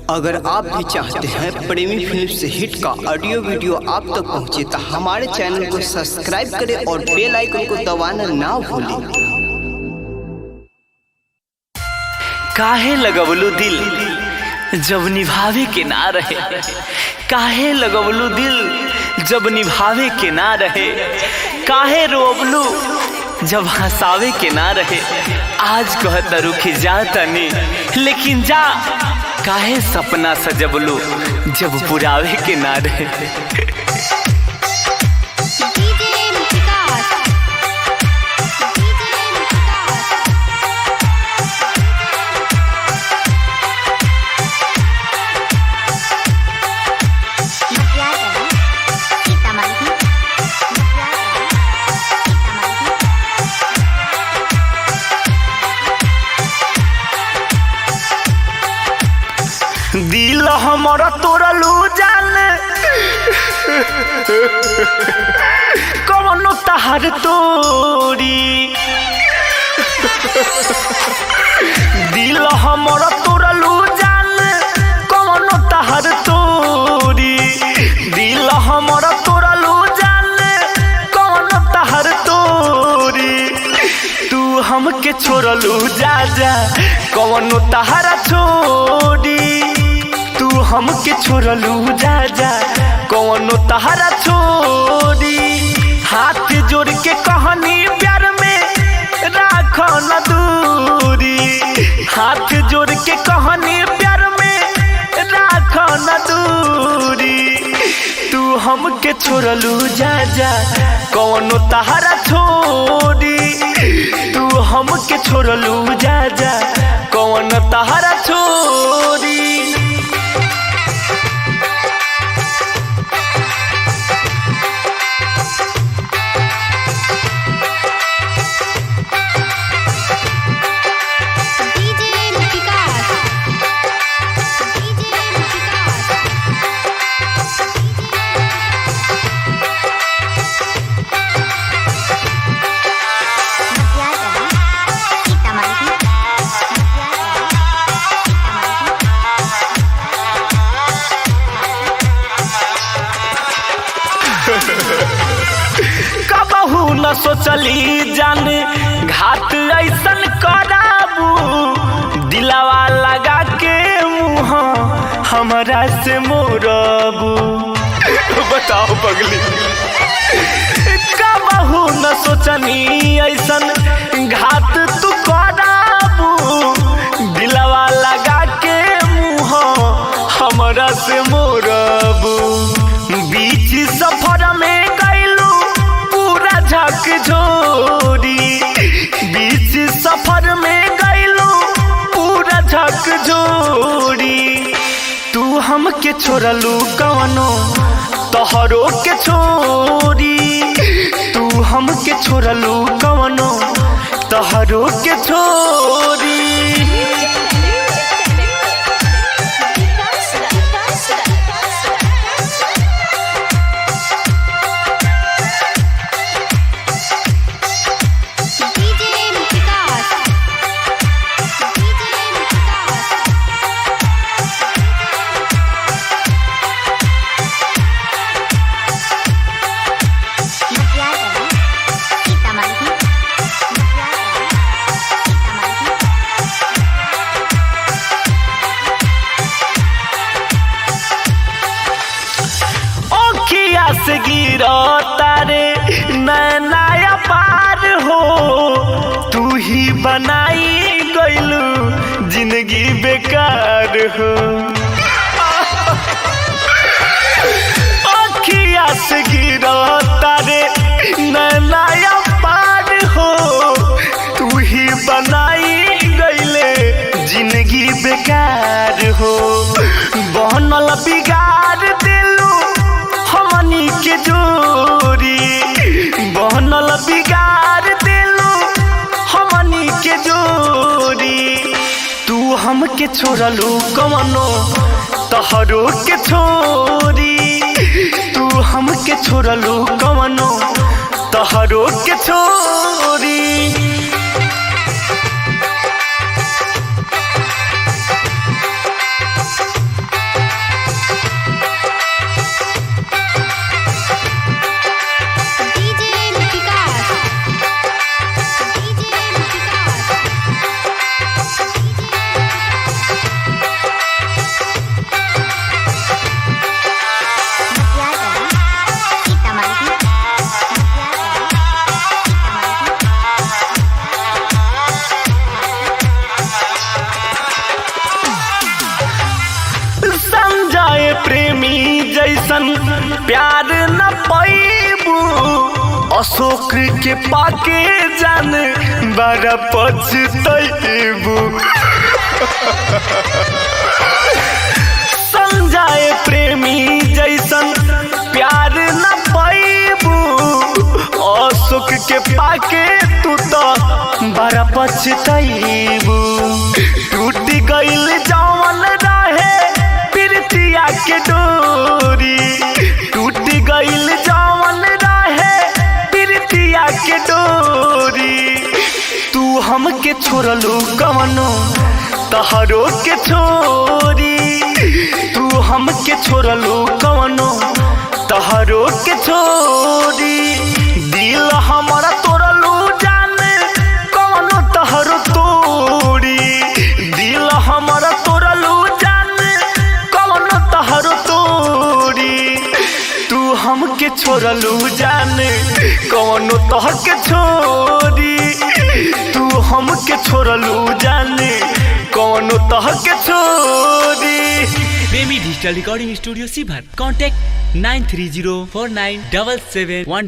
अगर आप भी चाहते हैं प्रेमी फिल्म से हिट का ऑडियो वीडियो आप तक पहुंचे तो हमारे चैनल को सब्सक्राइब करें और बेल आइकन को दबाना ना भूलें काहे लगवलू दिल जब निभावे के ना रहे काहे लगवलू दिल जब निभावे के ना रहे काहे रोवलू जब हंसावे के ना रहे आज कहत रुखी जा तनी लेकिन जा काहे सपना सजबलू जब पुरावे के ना रहे डीजे विकास डीजे विकास मटियाला सीतामढ़ी मटियाला सीतामढ़ी दिल हमर तोड़लू जान कौनो तहर तोरी दिल हमर तोड़लू जान कौनो तहर तोरी दिल हमर तोड़लू जान कौनो तहर तोरी तू हमके छोड़लू जा जा कौनो तहरा छोड़ी तू हमके छोड़लू जा जा कौनो तहरा छोड़ी हाथ जोड़ के कहनी प्यार में राख न दूरी हाथ जोड़ के कहनी प्यार में राख न दूरी तू हमके छोड़लू जा जा कौनो तहरा छोड़ी तू हमके छोड़लू जा जा कौन तहरा छोड़ी डीजे विकास डीजे विकास मटियाला सीतामढ़ी मटियाला सीतामढ़ी कबहू न सोचली जान घाट ऐसन कराबू दिलावा लगा के मुँह हमरा से मोरबू बताओ पगली कबहू न सोचनी ऐसन घाट तू कराबू दिलावा लगा के मुँह हमरा से मोरबू बीच सफर में गैलू पूरा झक झोरी बीच सफर में गैलू पूरा झक झोरी तू हमके छोड़लू कवनो तोहरो के छोरी तू हमके छोड़लू कवनो तोहरो के छोरी डीजे विकास डीजे विकास मटियाला सीतामढ़ी मटियाला सीतामढ़ी ओखिया से गिरो तारे नया पार हो तू ही बनाई गइलू जिंदगी बेकार हो ओखिया से गिरो तारे नया पार हो तू ही बनाई गइले जिंदगी बेकार हो बनल बिगाड़ दिलू हमनी के जोरी बनल बिगाड़ दिलू हमनी के जोरी तू हमके छोड़लू कवनो तहरो के छोरी तू हमके छोड़लू कवनो तहरो के छोरी जैसन प्यार न पैबू अशोक के पाके जान बड़ा पछतैबू संजय प्रेमी जैसन प्यार न पैबू अशोक के पाके तू तो बड़ा पछतैबू टूट गइल जवन रहे प्रीतिया के डोरी टूट गइल जवन रहे प्रीतिया के डोरी तू हमके छोड़लू कवनो तहरो के छोरी तू हमके छोड़लू कवनो तहरो के छोरी दिल हमारा तोड़लू जान कवनो तहरो तोड़ी दिल हमारा तोड़लू जान कवनो तहरो तोड़ी तू हमके छोड़लू जान कवनो तह के छोड़ी तू हमके छोड़लू जान कवनो तह के छोड़ी प्रेमी डिजिटल रिकॉर्डिंग स्टूडियो सीभर contact nine three zero four nine double seven वन